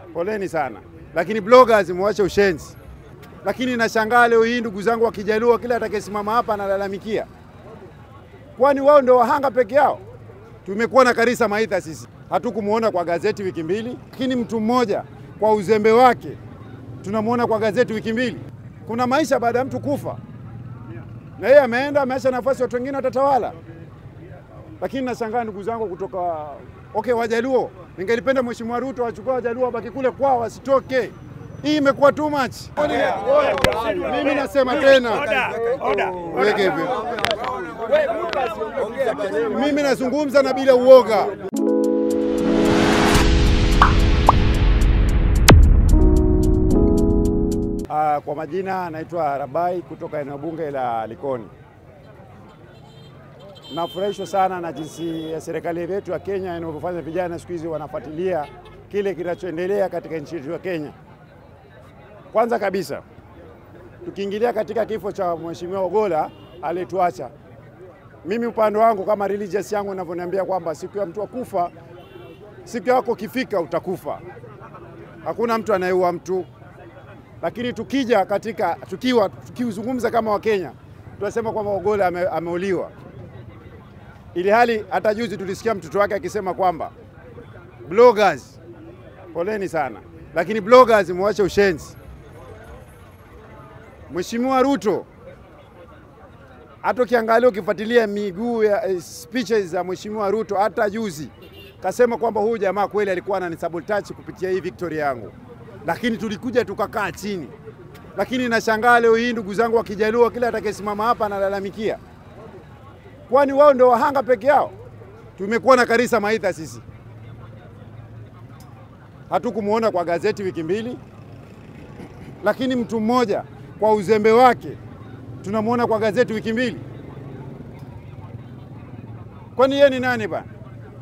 poleni sana, lakini bloggers mwache ushenzi. Lakini nashangaa leo hii ndugu zangu wa Kijaluo, kila atakayesimama hapa analalamikia, kwani wao ndio wahanga peke yao? Tumekuwa na Karisa Maitha sisi, hatukumuona kwa gazeti wiki mbili, lakini mtu mmoja kwa uzembe wake tunamwona kwa gazeti wiki mbili. Kuna maisha baada ya mtu kufa, na yeye ameenda ameacha nafasi, watu wengine watatawala. Lakini nashangaa ndugu zangu kutoka okay, Wajaluo, ningelipenda Mheshimiwa Ruto wachukua Wajaluo wabaki kule kwao, wasitoke. Hii imekuwa too much. Mimi nasema tena, weke hivyo. Mimi nazungumza na bila uoga. Uh, kwa majina naitwa Rabai kutoka eneo bunge la Likoni. Nafurahishwa sana na jinsi ya serikali yetu ya Kenya inavyofanya. Vijana siku hizi wanafuatilia kile kinachoendelea katika nchi yetu ya Kenya. Kwanza kabisa, tukiingilia katika kifo cha Mheshimiwa Ogolla aliyetuacha, mimi upande wangu kama religious yangu inavyoniambia kwamba siku ya mtu akufa, siku yako kifika utakufa. Hakuna mtu anayeua mtu lakini tukija katika tukiwa tukizungumza kama Wakenya tunasema kwamba Ogolla ame, ameuliwa, ili hali hata juzi tulisikia mtoto wake akisema kwamba bloggers, poleni sana, lakini bloggers mwache ushenzi. Mheshimiwa Ruto, hata ukiangalia ukifuatilia miguu ya eh, speeches za Mheshimiwa Ruto, hata juzi kasema kwamba huyu jamaa kweli alikuwa ananisabotage kupitia hii victory yangu lakini tulikuja tukakaa chini. Lakini nashangaa leo hii ndugu zangu wa Kijaluo, kila atakayesimama hapa analalamikia, kwani wao ndio wahanga peke yao? Tumekuwa na Karisa Maitha sisi, hatukumuona kwa gazeti wiki mbili, lakini mtu mmoja kwa uzembe wake tunamwona kwa gazeti wiki mbili. Kwani yeye ni nani bana?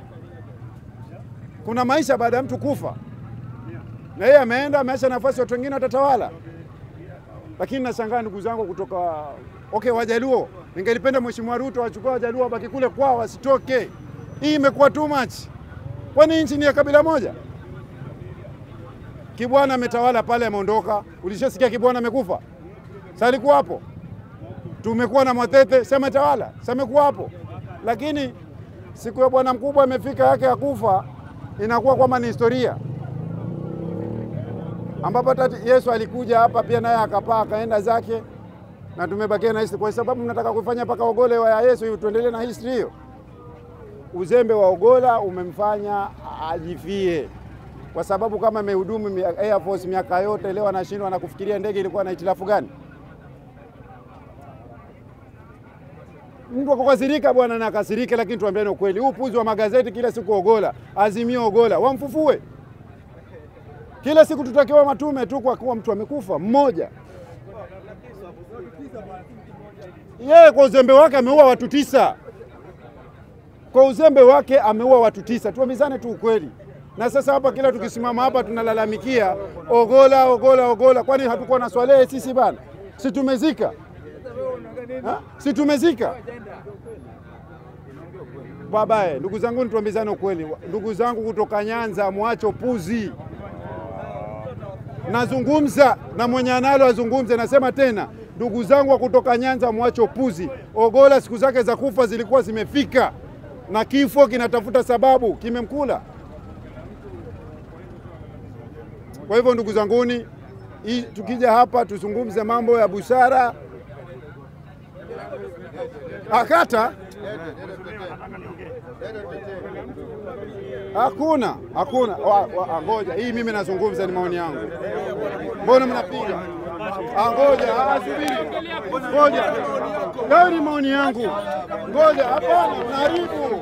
Kuna maisha baada ya mtu kufa na yeye ameenda ameacha nafasi, watu wengine watatawala. Lakini nashangaa ndugu zangu kutoka okay, Wajaluo, ningelipenda Mheshimiwa Ruto wachukua Wajaluo wabaki kule kwao, wasitoke. Hii imekuwa too much. Kwani nchi ni ya kabila moja? Kibwana ametawala pale, ameondoka. Ulishasikia Kibwana amekufa? Sasa alikuwa hapo. Tumekuwa na Mwatete, sema tawala, sasa amekuwa hapo. Lakini siku ya bwana mkubwa imefika yake ya kufa, inakuwa kwamba ni historia ambapo hata Yesu alikuja hapa pia naye akapaa akaenda zake, na tumebakia na history. Kwa sababu mnataka kufanya mpaka Ogolla wa Yesu hivi, tuendelee na history hiyo. Uzembe wa Ogolla umemfanya ajifie, kwa sababu kama amehudumu Air Force miaka yote, leo anashindwa na kufikiria ndege ilikuwa na hitilafu gani? Mtu akakasirika bwana, na akasirike, lakini tuambiane ukweli, huu puzi wa magazeti kila siku Ogolla, Azimio Ogolla, wamfufue kila siku tutakiwa matume tu kwa kuwa mtu amekufa mmoja. Yeye kwa uzembe wake ameua watu tisa, kwa uzembe wake ameua watu tisa. Tuambizane tu ukweli. Na sasa hapa kila tukisimama hapa tunalalamikia Ogolla, Ogolla, Ogolla. Kwani hatukuwa na Swalehe sisi bana? Si tumezika ha? Si tumezika babaye. Ndugu zangu, tuambizane ukweli. Ndugu zangu kutoka Nyanza, mwacho puzi nazungumza na mwenye analo azungumze. Nasema tena, ndugu zangu wa kutoka Nyanza, mwache upuzi. Ogolla siku zake za kufa zilikuwa zimefika, na kifo kinatafuta sababu, kimemkula. Kwa hivyo ndugu zanguni, hii tukija hapa tuzungumze mambo ya busara. Akata Hakuna, hakuna. Wa- wa- Ngoja, hii mimi nazungumza, ni maoni yangu. Mbona mnapiga? Ah, Ngoja, ah, subiri, ngoja, leo ni maoni yangu. Ngoja, hapana, mnaharibu.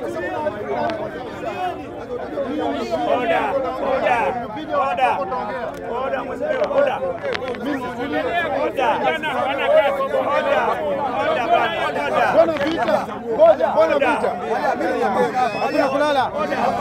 Oda, oda, oda, oda, mheshimiwa, oda. Oda, bana, hawana kazi. Oda, oda bana, oda. Mbona vita? Ngoja, mbona vita? Hakuna kulala.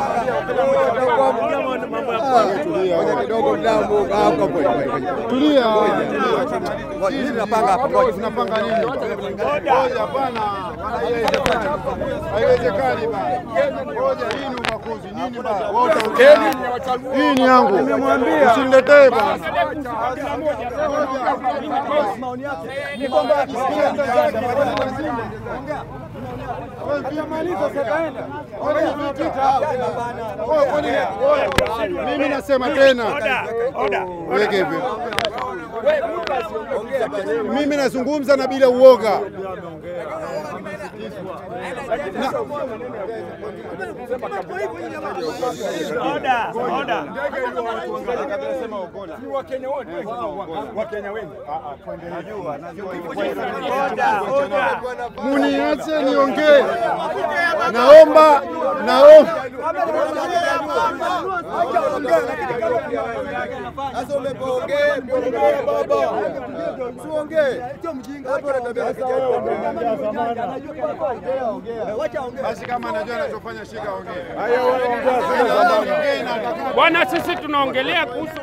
Mambo ya kwa Tulia, kidogo damu hapo hapo. tulia. Mimi napanga hapa ngoja. Tunapanga nini? Ngoja, hapana, haiwezekani, haiwezekani bana. Ngoja, hii ni ubaguzi. Hii ni yangu, usiniletee bwana. Mimi nasema tena, Oda, oda. weke hivyo. Mimi nazungumza na bila uoga. Oda, oda. Oda, oda. Muniache niongee, naomba naomba Sasa umepoongea, umeongea baba. Usiongee. Hapo unatabia basi, kama anajua anachofanya, shika ongea. Bwana, sisi tunaongelea kuhusu